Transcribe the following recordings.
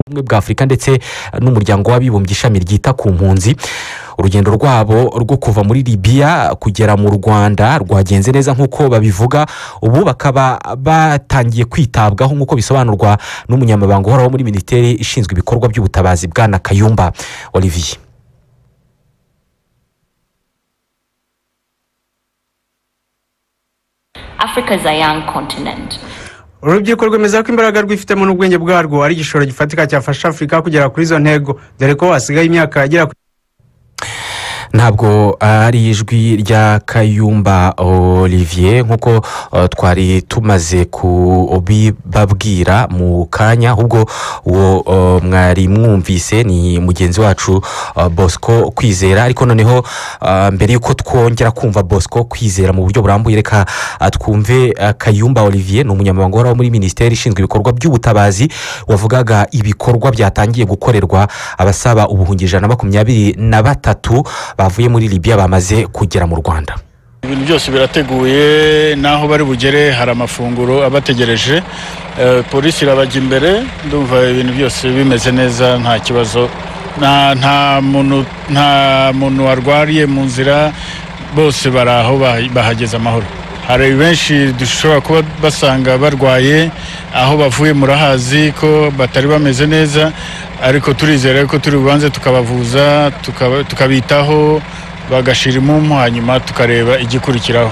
ubumwe bwa afurika ndetse n'umuryango w'abibumbye ishami ryita ku mpunzi urugendo rwabo rwo kuva muri libiya kugera mu rwanda rwagenze neza nk'uko babivuga ubu bakaba batangiye kwitabwaho nk'uko bisobanurwa n'umunyamabanga uhoraho muri minisiteri ishinzwe ibikorwa by'ubutabazi bwana kayumba olivier Africa is a young continent. urubyiruko rwemeza ko imbaraga rwifitemo n'ubwenge bwarwo ari igishoro gifatika cyafasha afurika kugera kuri izo ntego dore ko hasigaye imyaka igera ku ntabwo ari ijwi rya kayumba olivier nk'uko uh, twari tumaze kubibabwira mu kanya ahubwo uwo uh, mwari mwumvise ni mugenzi wacu uh, bosco kwizera ariko noneho mbere y'uko twongera kumva bosco kwizera mu buryo burambuye reka twumve kayumba olivier ni umunyamabanga uhoraho muri minisiteri ishinzwe ibikorwa by'ubutabazi wavugaga ibikorwa byatangiye gukorerwa abasaba ubuhungi ijana na makumyabiri na batatu bavuye muri libiya bamaze kugera mu rwanda ibintu byose birateguye n'aho bari bugere hari amafunguro abategereje Eh, polisi irabajya imbere ndumva ibintu byose bimeze neza nta kibazo nta nta muntu nta muntu warwariye mu nzira bose bari aho baha- bahageze amahoro hari benshi dushobora kuba basanga barwaye aho bavuye murahazi ko batari bameze neza ariko turizera ko turi bubanze tukabavuza tukaba- tukabitaho bagashira imumu hanyuma tukareba igikurikiraho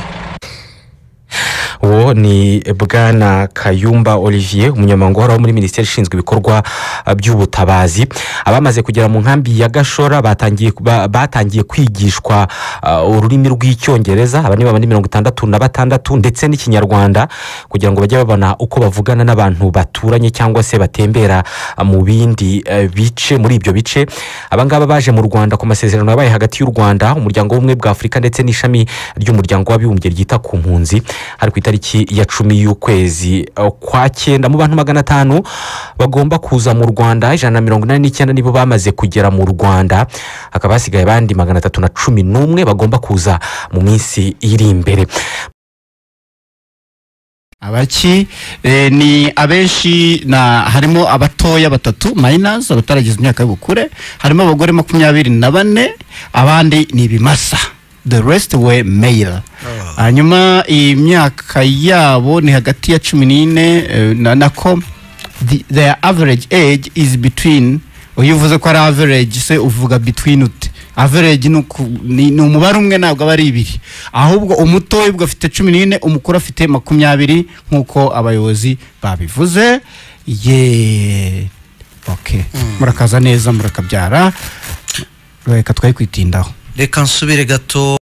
uwo ni bwana kayumba olivier umunyamabanga uhoraho muri minisiteri ishinzwe ibikorwa uh, by'ubutabazi abamaze kugera mu nkambi ya gashora batangiye ba- batangiye kwigishwa uh, ururimi rw'icyongereza aba ni babandi mirongo itandatu na batandatu ndetse n'ikinyarwanda kugira ngo bajye babona uko bavugana n'abantu baturanye cyangwa se batembera uh, mu bindi uh, bice muri ibyo bice abangaba baje mu rwanda ku masezerano yabaye hagati y'u rwanda umuryango w'ubumwe bwa afurika ndetse n'ishami ry'umuryango w'abibumbye ryita ku mpunzi hari ku itariki ya cumi y'ukwezi eh, kwa cyenda mu bantu magana atanu bagomba kuza mu rwanda ijana na mirongo inani n'icyenda nibo bamaze kugera mu rwanda hakaba hasigaye abandi magana atatu na cumi n'umwe bagomba kuza mu minsi iri imbere abaki eh, ni abenshi na harimo abatoya batatu minus abataragize imyaka y'ubukure harimo abagore makumyabiri na bane abandi ni ibimasa the rest were male hanyuma imyaka yabo ni hagati ya cumi n'ine eh, na- nako the- their average age is between iyo uvuze ko ari average se uvuga between ute average ni uku- ni ni umubare umwe ntabwo aba ari ibiri ahubwo umutoya ubwo afite cumi n'ine umukuru afite makumyabiri nk'uko abayobozi babivuze ye oke murakaza neza murakabyara reka twari kwitindaho reka nsubire gato